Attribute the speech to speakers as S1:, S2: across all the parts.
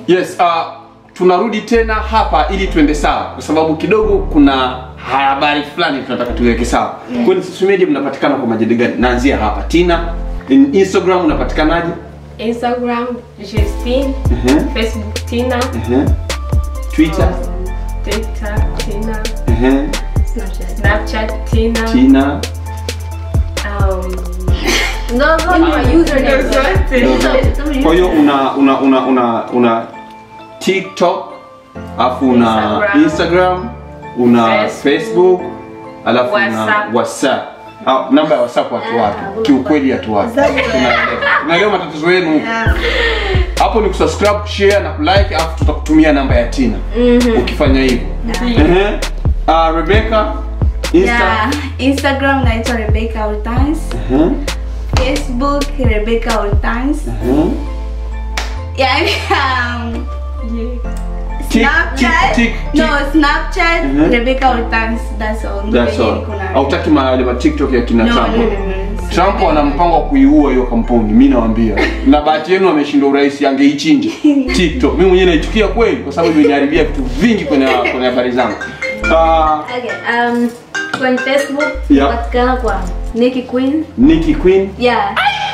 S1: Yes, uh, tunarudi tena hapa ili tuende sawa, kwa sababu kidogo kuna habari fulani tunataka tuweke sawa.
S2: Yeah.
S1: Kwenye social media mnapatikana kwa majina gani? Naanzia hapa. Tina, in Instagram unapatikanaje?
S3: Instagram Justine,
S1: Mhm.
S3: Facebook Tina,
S1: Mhm. Twitter?
S3: um, TikTok Tina,
S1: Mhm.
S2: Snapchat.
S3: Snapchat Tina.
S1: Tina.
S3: Um,
S2: Those are your usernames.
S3: zote.
S2: Those
S1: Kwa hiyo una una una una una TikTok, alafu una
S3: Instagram.
S1: Instagram, una
S3: Facebook.
S1: Facebook, alafu una
S3: WhatsApp.
S1: WhatsApp. Ah, namba ya WhatsApp watu wapi? Kiukweli watu wapi? Tunaelewa. Tunaelewa matatizo yenu. Hapo ni kusubscribe, share na kulike alafu tutakutumia namba ya Tina. Ukifanya hivyo. Ehe. Ah, Rebecca Insta.
S2: Yeah, Instagram naitwa Rebecca Hortense.
S1: Mhm.
S2: Facebook Rebecca Hortense.
S1: Mhm.
S2: Yani um,
S1: Tik-
S2: Snapchat.
S1: tik- tik-
S2: No, Snapchat
S1: Mhm.
S2: Rebecca Hortense. That's all.
S1: That's
S2: Ndio
S1: all.
S2: niko nayo.
S1: Hautaki mahali ma TikTok ya kina
S2: No,
S1: Trump.
S2: no, no, no.
S1: Trump ana mpango wa kuiua hiyo kampuni, mimi nawaambia. Na bahati yenu ameshindwa urais, angeichinja TikTok. Mimi mwenyewe naichukia kweli, kwa sababu imeniharibia vitu vingi kwenye kwenye habari zangu. Ah,
S4: Okay, um, kwenye Facebook
S1: Yeah.
S4: patikana kwa Nikki Queen.
S1: Nikki Queen.
S4: Yeah.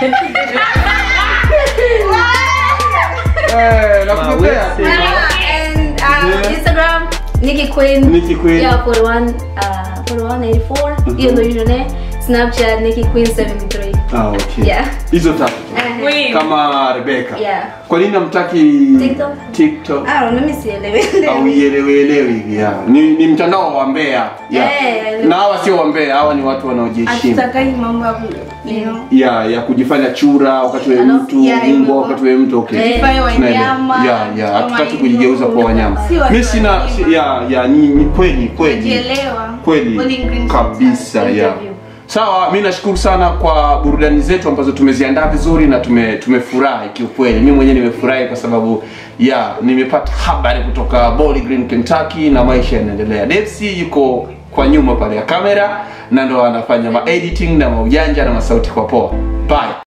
S1: Eh, nakutetea.
S4: and um,
S1: Yeah.
S4: Instagram Nikki Queen.
S1: Nikki Queen.
S4: Yeah, 41 uh 4184. Hiyo ndio username. Snapchat Nikki Queen 73.
S1: Ah, okay.
S4: Yeah.
S1: Hizo tatu.
S4: Uh,
S3: Queen.
S1: Kama Rebecca.
S4: Yeah.
S1: Kwa nini namtaki
S4: TikTok?
S1: TikTok?
S2: I don't know, mimi sielewi.
S1: au ielewelewi yeah. ni, ni mtandao wa Mbeya yeah.
S4: Eh,
S1: na hawa sio wa Mbeya hawa ni watu wanaojiheshimu
S2: Hatutakai mambo ya ku, you know.
S1: ya ya kujifanya chura wakati wewe
S2: Alafu,
S1: mtu
S2: yeah, hivyo.
S1: mbwa wakati wewe mtu okay
S4: Kujifanya
S1: Tunaelewa.
S2: wanyama,
S1: ya ya
S2: kama
S1: hatutaki
S2: hivyo.
S1: kujigeuza kwa wanyama
S2: Si watu
S1: mimi sina
S2: wazima.
S1: si- ya ya ni, ni kweli kweli
S2: Kujielewa.
S1: kweli
S2: Bowling green
S1: kabisa ya
S4: Interview.
S1: sawa mi nashukuru sana kwa burudani zetu ambazo tumeziandaa vizuri na tume tumefurahi kiukweli mi mwenyewe nimefurahi kwa sababu ya nimepata habari kutoka Bowling Green Kentucky na maisha yanaendelea Depsy yuko kwa nyuma pale ya kamera na ndo anafanya ma editing na maujanja na masauti kwa poa bye